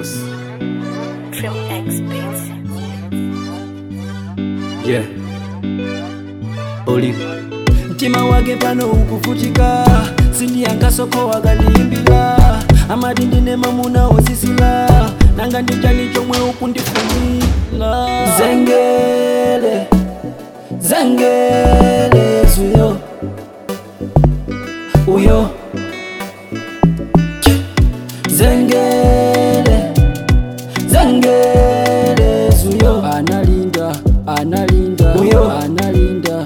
Records. Trim X Beats. Yeah. Oli. mtima wake pano ukuvutika sindiyankasoko wakandiyimbira amati ndine mamuna ozisila nanga ndichani chomwe ukundifunira zengele zengele zuyo uyo zengele zengele zuyo analinda analinda uyo analinda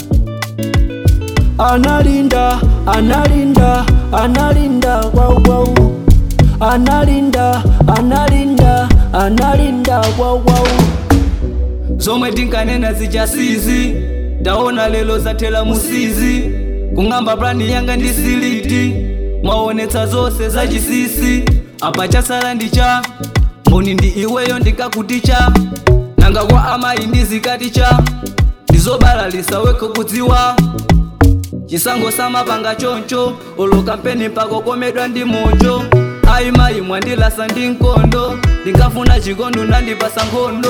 analinda analinda analinda kwaukwau analinda analinda analinda kwaukwau zomwe tinkanena zichasizi ndaona lelo zathela musizi kung'amba plani yanga ndi siliti mwaonetsa zonse zachisisi apa chasala ndi cha mboni ndi iweyo ndikakuticha nanga kwa amayi ndi zikati cha ndizobalalisa wekho kudziwa chisango samapanga choncho olo kampeni pakokomedwa ndi mojo ayi mayi mwandilasa ndi mkondo ndingafuna chikondo nandipasa nkhondo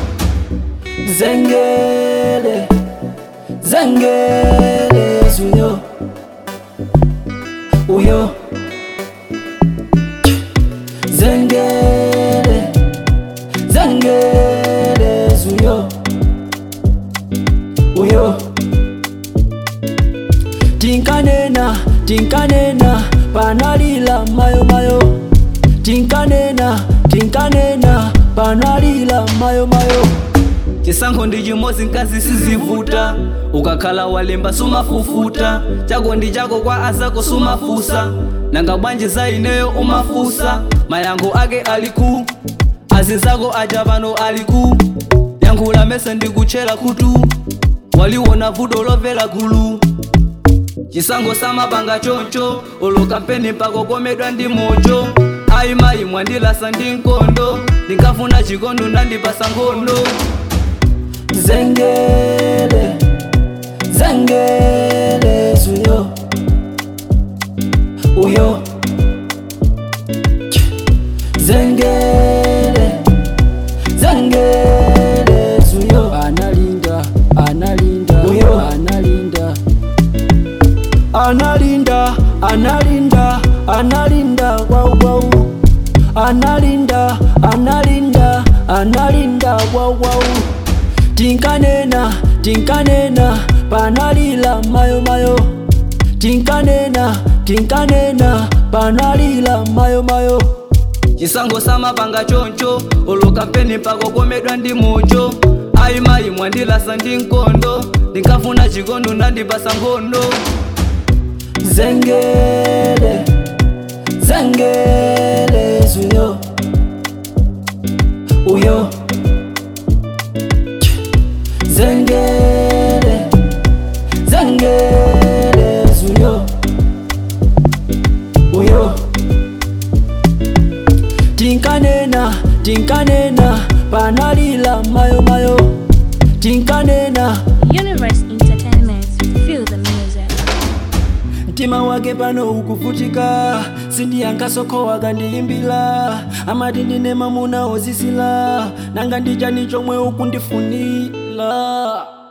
zengele zengele zuyo uyo zengele zengele zuyo uyo tinkanena tinkanena panalila mayo mayo tinkanena tinkanena panalila mayo mayo chisankho ndi chimodzi nkazi sizivuta ukakhala walemba sumafufuta chako ndi chako kwa azako sumafusa nanga bwanji za ineyo umafusa mayankho ake aliku azinzako aja pano aliku yankhula mese ndikutchera khutu waliwona vuto lomvera gulu chisankho samapanga choncho olo kampeni pakokomedwa ndi mojo ayi mayi mwandilasa ndi mkondo ndingafuna chikondo nandipasa nkhondo zengele zengele zuyo uyo zengele zengele zuyo analinda analinda uyo analinda analinda analinda analinda kwaukwau analinda analinda analinda kwaukwau tinkanena tinkanena panalila mayo mayo tinkanena tinkanena panalila mayo mayo chisankho samapanga choncho olo kampeni pakokomedwa ndi mojo ayi mayi mwandilasa ndi mkondo ndingafuna chikondo nandipasa nkhondo zengele zengele zuyo uyo zengele zengele zuyo uyo tinkanena tinkanena panalila mayo mayo tinkanena Universe Entertainment. Feel the music. mtima wake pano ukuvutika sindiyankasoko wakandiyimbira amati ndine mamuna ozisila nanga ndichani chomwe ukundifunira